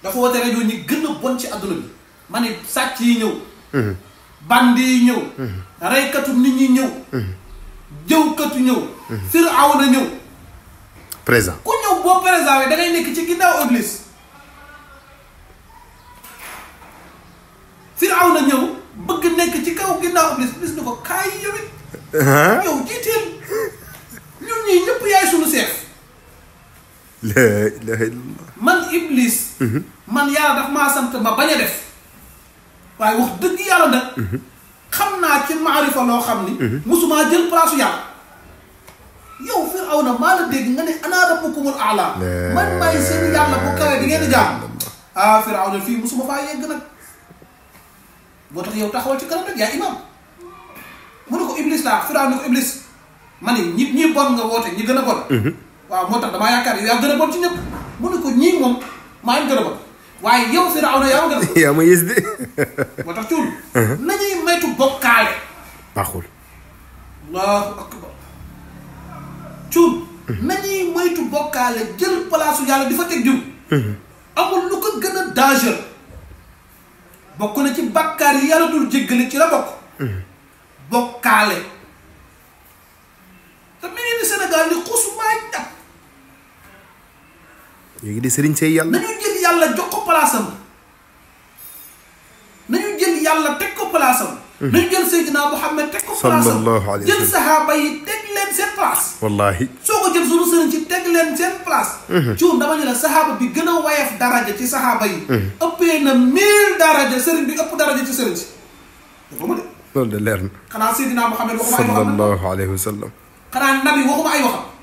dafa woote rajo ñi gën a bon ci àdduna bi ma ne sàcc yi ñëw bandi yi ñëw reykatu nit ñi ñëw jëwkatu ñëw firawna ñëw présent ku ñëw boo présent da ngay nekk ci ginnaaw église firawna ñëw bëgg nekk ci kaw ginnaaw église bis ni ko kaay yow it yow jiiteel ñun ñii ñëpp yaay sunu seef la ilaha illallah man iblis man yàlla daf maa sant ma bañ a def waaye wax dëgg yàlla nag xam naa ci maarifa loo xam ni musumaa jël place yàlla yow Firawna maa la dégg nga ne ana rabbukumul aala man maay seen yàlla bu kawe di ngeen di jaam ah Firawna fii musuma faa yegg nag boo tax yow taxawal ci kanam rek yaa imam mu ne ko iblis laa Firawna ne ko iblis ma ne ñi ñi bon nga woote ñi gën a bon waaw moo tax damaa yaakaar yaa gën a bon ci ñëpp mu ne ko ñii moom maa ngi gën a bon waaye yow Firawna yaa ma gën a bon yaa ma yées de moo tax cuul nañuy maytu bokkaale baaxul allahu akbar cuul nañuy moytu bokkaale jël palaasu yàlla di fa teg diw amul lu ko gën a danger bokk na ci bàkkaar yi yàlla dul jéggale ci la bokk bokkaale te mi ngi ni Sénégal ni xusumaa jàpp léegi de sëriñ say yàlla nañu jël yàlla jox ko palaasam nañu jël yàlla teg ko palaasam nañu jël Seydina Muhammad teg ko palaasam Sallallahu alayhi wa jël sallam. sahaaba yi teg leen seen place wallahi soo ko jël sunu sëriñ ci teg leen seen place cuun dama ne la sahaaba bi gën a wayef daraja ci sahaaba yi ëppee na mille daraja sëriñ bi ëpp daraja ci sëriñ si dafa ma de loolu de leer na xanaa Seydina Muhammad waxuma ay waxam sallallahu alayhi wa sallam xanaa nabi waxuma ay waxam